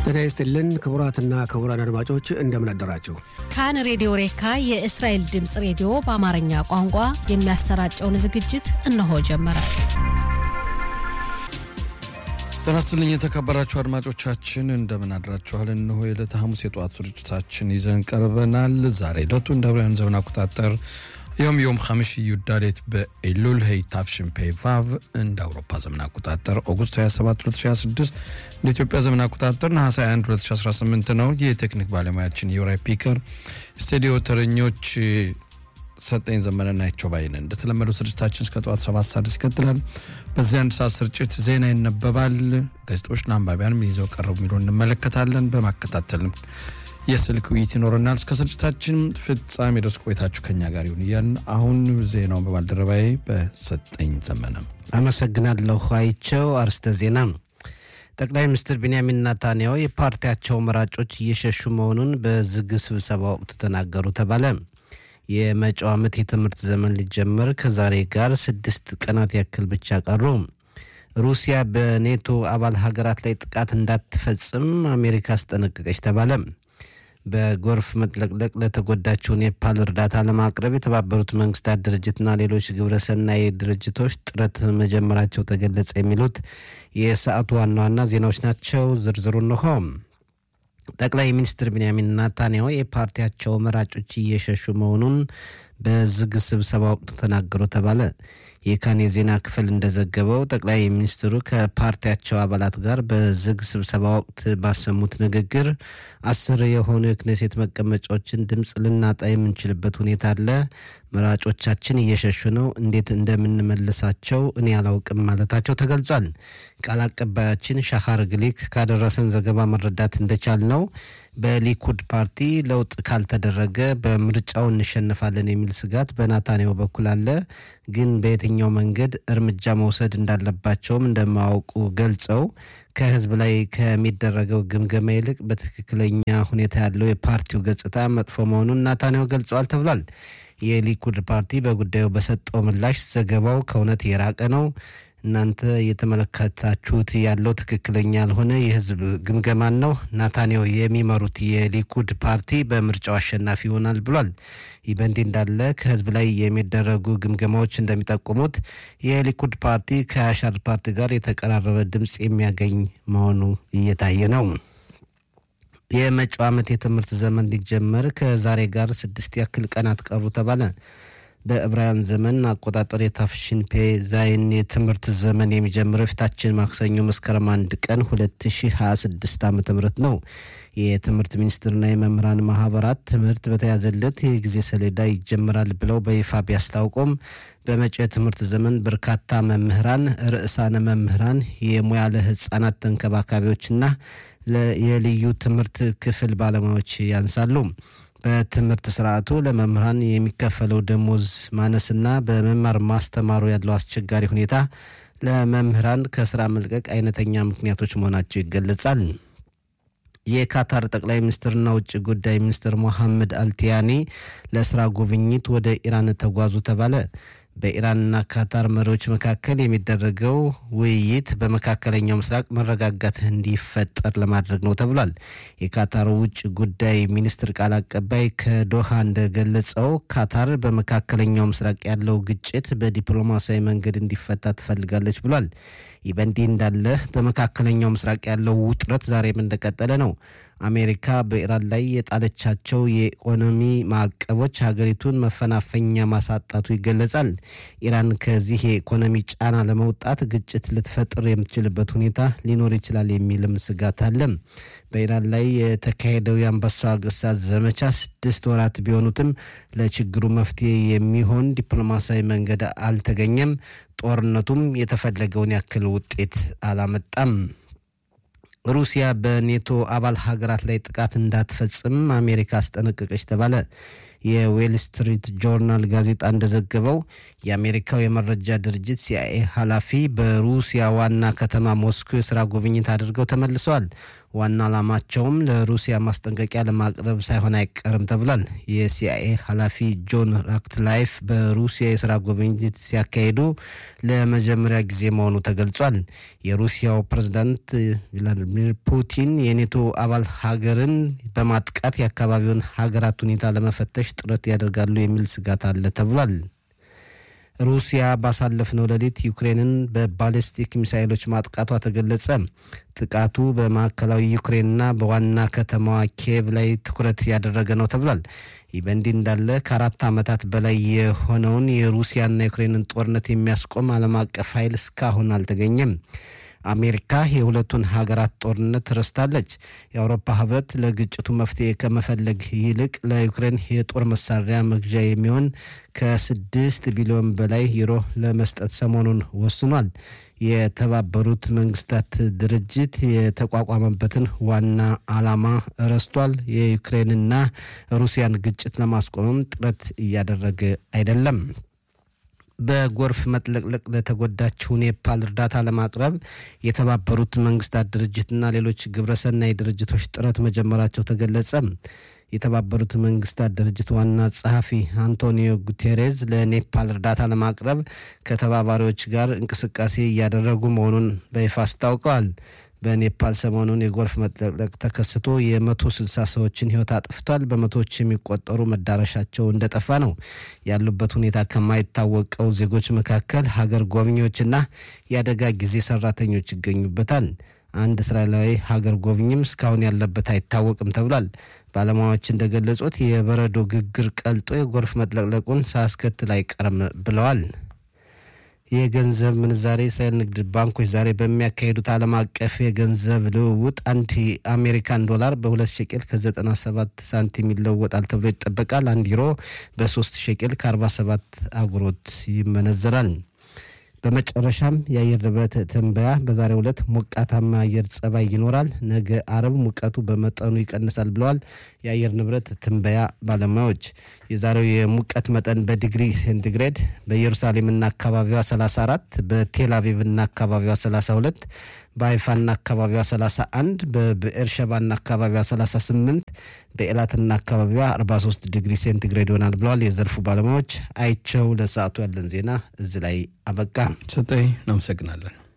ጤና ይስጥልን ክቡራትና ክቡራን አድማጮች እንደምን አደራችሁ። ካን ሬዲዮ ሬካ የእስራኤል ድምፅ ሬዲዮ በአማርኛ ቋንቋ የሚያሰራጨውን ዝግጅት እነሆ ጀመረ። ጤና ይስጥልኝ የተከበራችሁ አድማጮቻችን እንደምን አድራችኋል። እነሆ የዕለተ ሐሙስ የጠዋት ስርጭታችን ይዘን ቀርበናል። ዛሬ ዕለቱ እንደ አውሮፓውያን ዘመን አቆጣጠር ዮም ዮም ሐምሽ ዩዳሌት በኤሉል ሄይ ታፍሽን ፔ ቫቭ እንደ አውሮፓ ዘመን አቆጣጠር ኦጉስት 27 2026 እንደ ኢትዮጵያ ዘመን አቆጣጠር ነሐሴ 21 2018 ነው። የቴክኒክ ባለሙያችን የውራይ ፒከር ስቱዲዮ ተረኞች ሰጠኝ ዘመነ ናቸው ባይነ እንደተለመደው ስርጭታችን እስከ ጠዋት ሰባት ሰዓት ይቀጥላል። በዚህ አንድ ሰዓት ስርጭት ዜና ይነበባል። ጋዜጦች ለአንባቢያንም ይዘው ቀረቡ የሚለው እንመለከታለን። በማከታተልም የስልክ ውይይት ይኖረናል። እስከ ስርጭታችን ፍጻሜ ድረስ ቆይታችሁ ከኛ ጋር ይሁን እያልን አሁን ዜናውን በባልደረባዬ በሰጠኝ ዘመነ አመሰግናለሁ። አይቸው አርስተ ዜና ጠቅላይ ሚኒስትር ቢንያሚን ናታንያሁ የፓርቲያቸው መራጮች እየሸሹ መሆኑን በዝግ ስብሰባ ወቅት ተናገሩ ተባለ። የመጪው ዓመት የትምህርት ዘመን ሊጀመር ከዛሬ ጋር ስድስት ቀናት ያክል ብቻ ቀሩ። ሩሲያ በኔቶ አባል ሀገራት ላይ ጥቃት እንዳትፈጽም አሜሪካ አስጠነቀቀች ተባለ። በጎርፍ መጥለቅለቅ ለተጎዳችው ኔፓል እርዳታ ለማቅረብ የተባበሩት መንግስታት ድርጅትና ሌሎች ግብረሰናይ ድርጅቶች ጥረት መጀመራቸው ተገለጸ። የሚሉት የሰዓቱ ዋና ዋና ዜናዎች ናቸው። ዝርዝሩ እንሆ። ጠቅላይ ሚኒስትር ቢንያሚን ናታንያሁ የፓርቲያቸው መራጮች እየሸሹ መሆኑን በዝግ ስብሰባ ወቅት ተናገሩ ተባለ። የካን የዜና ክፍል እንደዘገበው ጠቅላይ ሚኒስትሩ ከፓርቲያቸው አባላት ጋር በዝግ ስብሰባ ወቅት ባሰሙት ንግግር አስር የሆኑ የክኔሴት መቀመጫዎችን ድምፅ ልናጣ የምንችልበት ሁኔታ አለ። መራጮቻችን እየሸሹ ነው። እንዴት እንደምንመልሳቸው እኔ አላውቅም ማለታቸው ተገልጿል። ቃል አቀባያችን ሻኻር ግሊክ ካደረሰን ዘገባ መረዳት እንደቻል ነው በሊኩድ ፓርቲ ለውጥ ካልተደረገ በምርጫው እንሸነፋለን የሚል ስጋት በናታንያሁ በኩል አለ። ግን በየትኛው መንገድ እርምጃ መውሰድ እንዳለባቸውም እንደማያውቁ ገልጸው ከህዝብ ላይ ከሚደረገው ግምገማ ይልቅ በትክክለኛ ሁኔታ ያለው የፓርቲው ገጽታ መጥፎ መሆኑን ናታንያሁ ገልጸዋል ተብሏል። የሊኩድ ፓርቲ በጉዳዩ በሰጠው ምላሽ ዘገባው ከእውነት የራቀ ነው እናንተ እየተመለከታችሁት ያለው ትክክለኛ ያልሆነ የህዝብ ግምገማን ነው። ናታንያሁ የሚመሩት የሊኩድ ፓርቲ በምርጫው አሸናፊ ይሆናል ብሏል። ይህ በእንዲህ እንዳለ ከህዝብ ላይ የሚደረጉ ግምገማዎች እንደሚጠቁሙት የሊኩድ ፓርቲ ከአሻር ፓርቲ ጋር የተቀራረበ ድምፅ የሚያገኝ መሆኑ እየታየ ነው። የመጪው ዓመት የትምህርት ዘመን ሊጀመር ከዛሬ ጋር ስድስት ያክል ቀናት ቀሩ ተባለ። በዕብራውያን ዘመን አቆጣጠር የታፍሽን ፔ ዛይን የትምህርት ዘመን የሚጀምረው ፊታችን ማክሰኞ መስከረም አንድ ቀን 2026 ዓ ም ነው። የትምህርት ሚኒስቴርና የመምህራን ማህበራት ትምህርት በተያዘለት የጊዜ ሰሌዳ ይጀምራል ብለው በይፋ ቢያስታውቁም በመጪው የትምህርት ዘመን በርካታ መምህራን፣ ርዕሳነ መምህራን፣ የሙያለ ህጻናት ተንከባካቢዎችና የልዩ ትምህርት ክፍል ባለሙያዎች ያንሳሉ። በትምህርት ስርዓቱ ለመምህራን የሚከፈለው ደሞዝ ማነስና በመማር ማስተማሩ ያለው አስቸጋሪ ሁኔታ ለመምህራን ከስራ መልቀቅ አይነተኛ ምክንያቶች መሆናቸው ይገለጻል። የካታር ጠቅላይ ሚኒስትርና ውጭ ጉዳይ ሚኒስትር ሞሐመድ አልቲያኒ ለስራ ጉብኝት ወደ ኢራን ተጓዙ ተባለ። በኢራንና ካታር መሪዎች መካከል የሚደረገው ውይይት በመካከለኛው ምስራቅ መረጋጋት እንዲፈጠር ለማድረግ ነው ተብሏል። የካታር ውጭ ጉዳይ ሚኒስትር ቃል አቀባይ ከዶሃ እንደገለጸው ካታር በመካከለኛው ምስራቅ ያለው ግጭት በዲፕሎማሲያዊ መንገድ እንዲፈታ ትፈልጋለች ብሏል። ይህ በእንዲህ እንዳለ በመካከለኛው ምስራቅ ያለው ውጥረት ዛሬም እንደቀጠለ ነው። አሜሪካ በኢራን ላይ የጣለቻቸው የኢኮኖሚ ማዕቀቦች ሀገሪቱን መፈናፈኛ ማሳጣቱ ይገለጻል። ኢራን ከዚህ የኢኮኖሚ ጫና ለመውጣት ግጭት ልትፈጥር የምትችልበት ሁኔታ ሊኖር ይችላል የሚልም ስጋት አለ። በኢራን ላይ የተካሄደው የአንበሳው ግሳት ዘመቻ ስድስት ወራት ቢሆኑትም ለችግሩ መፍትሄ የሚሆን ዲፕሎማሲያዊ መንገድ አልተገኘም። ጦርነቱም የተፈለገውን ያክል ውጤት አላመጣም። ሩሲያ በኔቶ አባል ሀገራት ላይ ጥቃት እንዳትፈጽም አሜሪካ አስጠነቀቀች ተባለ። የዌል ስትሪት ጆርናል ጋዜጣ እንደዘገበው የአሜሪካው የመረጃ ድርጅት ሲአይኤ ኃላፊ በሩሲያ ዋና ከተማ ሞስኮ የስራ ጉብኝት አድርገው ተመልሰዋል። ዋና ዓላማቸውም ለሩሲያ ማስጠንቀቂያ ለማቅረብ ሳይሆን አይቀርም ተብሏል። የሲአይኤ ኃላፊ ጆን ራክትላይፍ በሩሲያ የስራ ጉብኝት ሲያካሂዱ ለመጀመሪያ ጊዜ መሆኑ ተገልጿል። የሩሲያው ፕሬዝዳንት ቭላዲሚር ፑቲን የኔቶ አባል ሀገርን በማጥቃት የአካባቢውን ሀገራት ሁኔታ ለመፈተሽ ጥረት ያደርጋሉ የሚል ስጋት አለ ተብሏል። ሩሲያ ባሳለፍነው ሌሊት ዩክሬንን በባሊስቲክ ሚሳይሎች ማጥቃቷ ተገለጸ። ጥቃቱ በማዕከላዊ ዩክሬንና በዋና ከተማዋ ኪየቭ ላይ ትኩረት ያደረገ ነው ተብሏል። ይህ በእንዲህ እንዳለ ከአራት ዓመታት በላይ የሆነውን የሩሲያና ዩክሬንን ጦርነት የሚያስቆም ዓለም አቀፍ ኃይል እስካሁን አልተገኘም። አሜሪካ የሁለቱን ሀገራት ጦርነት ረስታለች። የአውሮፓ ህብረት ለግጭቱ መፍትሄ ከመፈለግ ይልቅ ለዩክሬን የጦር መሳሪያ መግዣ የሚሆን ከስድስት ቢሊዮን በላይ ዩሮ ለመስጠት ሰሞኑን ወስኗል። የተባበሩት መንግስታት ድርጅት የተቋቋመበትን ዋና ዓላማ ረስቷል። የዩክሬንና ሩሲያን ግጭት ለማስቆምም ጥረት እያደረገ አይደለም። በጎርፍ መጥለቅለቅ ለተጎዳችው ኔፓል እርዳታ ለማቅረብ የተባበሩት መንግስታት ድርጅትና ሌሎች ግብረሰናይ ድርጅቶች ጥረት መጀመራቸው ተገለጸ። የተባበሩት መንግስታት ድርጅት ዋና ጸሐፊ አንቶኒዮ ጉቴሬዝ ለኔፓል እርዳታ ለማቅረብ ከተባባሪዎች ጋር እንቅስቃሴ እያደረጉ መሆኑን በይፋ አስታውቀዋል። በኔፓል ሰሞኑን የጎርፍ መጥለቅለቅ ተከስቶ የመቶ ስልሳ ሰዎችን ህይወት አጥፍቷል። በመቶዎች የሚቆጠሩ መዳረሻቸው እንደጠፋ ነው። ያሉበት ሁኔታ ከማይታወቀው ዜጎች መካከል ሀገር ጎብኚዎችና የአደጋ ጊዜ ሰራተኞች ይገኙበታል። አንድ እስራኤላዊ ሀገር ጎብኝም እስካሁን ያለበት አይታወቅም ተብሏል። ባለሙያዎች እንደገለጹት የበረዶ ግግር ቀልጦ የጎርፍ መጥለቅለቁን ሳያስከትል አይቀርም ብለዋል። የገንዘብ ምንዛሬ እስራኤል ንግድ ባንኮች ዛሬ በሚያካሂዱት ዓለም አቀፍ የገንዘብ ልውውጥ አንድ የአሜሪካን ዶላር በሁለት ሸቄል ከ97 ሳንቲም ይለወጣል ተብሎ ይጠበቃል። አንድ ዩሮ በሶስት ሸቄል ከ47 አጉሮት ይመነዘራል። በመጨረሻም የአየር ንብረት ትንበያ በዛሬው ዕለት ሞቃታማ አየር ጸባይ ይኖራል። ነገ አርብ ሙቀቱ በመጠኑ ይቀንሳል ብለዋል የአየር ንብረት ትንበያ ባለሙያዎች። የዛሬው የሙቀት መጠን በዲግሪ ሴንቲግሬድ በኢየሩሳሌምና አካባቢዋ 34፣ በቴል አቪቭና አካባቢዋ 32፣ በሀይፋና አካባቢዋ 31፣ በብኤርሸባና አካባቢዋ 38፣ በኤላትና አካባቢዋ 43 ዲግሪ ሴንቲግሬድ ይሆናል ብለዋል የዘርፉ ባለሙያዎች። አይቸው ለሰዓቱ ያለን ዜና እዚህ ላይ አበቃ። ሰጠኝ እናመሰግናለን።